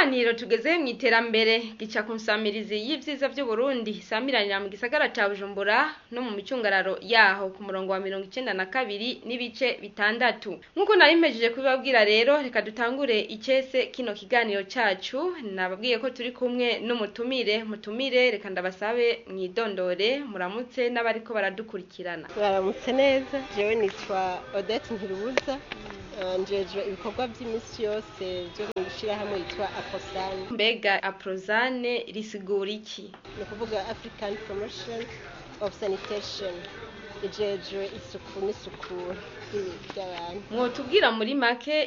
ikiganiro tugeze mu iterambere gica ku nsamirizi y'ivyiza vy'uburundi samiranira mu gisagara ca bujumbura no mu micungararo yaho ku murongo wa mirongo icenda na kabiri n'ibice bitandatu nk'uko nari mpejeje kubibabwira rero reka dutangure icese kino kiganiro cacu nababwiye ko turi kumwe n'umutumire mutumire reka ndabasabe mwidondore muramutse n'abariko baradukurikirana Mwaramutse neza jewe nitwa Odette Ntirubuza eh, njejwe ibikorwa vy'imisi yose vyo mw'ishirahamwe yitwa Aposani mbega aprozane risigura iki ni ukuvuga African Promotion of Sanitation ijejwe isuku n'isukura ry'abantu mwotubwira muri make